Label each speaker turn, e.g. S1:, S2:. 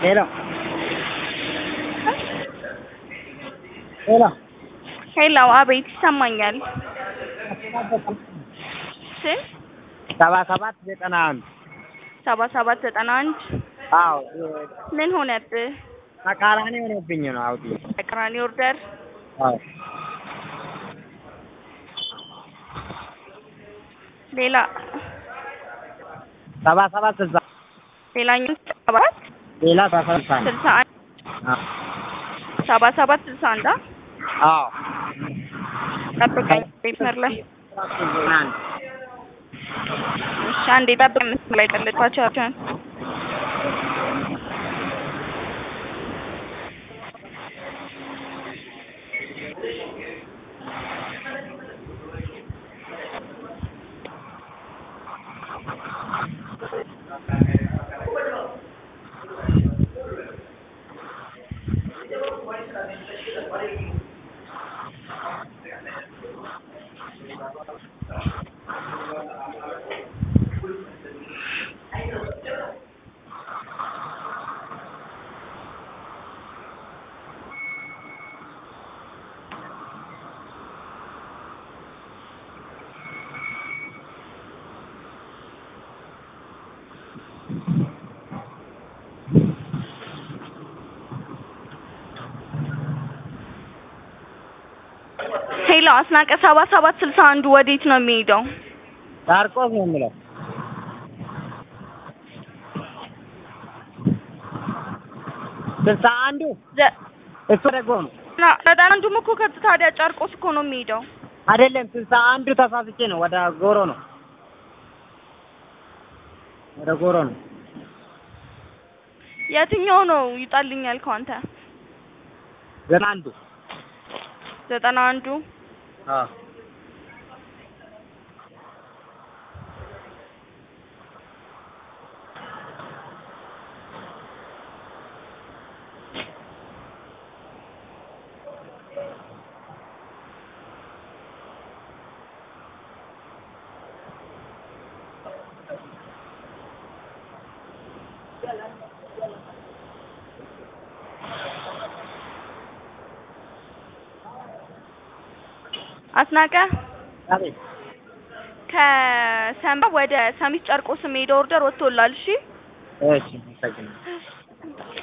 S1: ሄሎ ሄሎ
S2: ሄሎ፣ አቤት ይሰማኛል። ስንት?
S1: ሰባ ሰባት ዘጠና አንድ
S2: ሰባ ሰባት ዘጠና አንድ
S1: አዎ
S2: ምን ሆነብህ?
S1: ተቃራኒ ሆኖብኝ ነው አውዲ
S2: ተቃራኒ ኦርደር
S1: አዎ
S2: ሌላ
S1: ሰባ ሰባት ስልሳ
S2: ሌላኛው ሰባት
S1: ሌላ ሰባ ሰባት
S2: ስልሳ አንድ ሰባ ሰባት ስልሳ አንድ አ?
S1: አዎ
S2: ጠብቀኝ መስመር ላይ
S1: አንድ
S2: እሺ፣ አንዴ ጠብቀኝ መስመር ላይ ጠልቋቸዋቸውን ሄሎ፣ አስናቀ ሰባ ሰባት ስልሳ አንዱ ወዴት ነው የሚሄደው?
S1: ዳርቆስ ነው የምለው ስልሳ አንዱ
S2: ዘ-
S1: እሱ ደግሞ ነው
S2: ና- ዘጠና አንዱም እኮ ከት ታዲያ ጨርቆስ እኮ ነው የሚሄደው።
S1: አይደለም ስልሳ አንዱ ተሳስቼ ነው ወደ ጎሮ ነው ወደ ጎሮ ነው
S2: የትኛው ነው ይጣልኝ ያልከው አንተ?
S1: ዘጠና አንዱ
S2: ዘጠና አንዱ
S1: አዎ
S2: አስናቀ
S1: አቤት
S2: ከሰንባ ወደ ሰሚት ጨርቆስ የሚሄደው ኦርደር ወጥቶላል። እሺ
S1: እሺ አመሰግናለሁ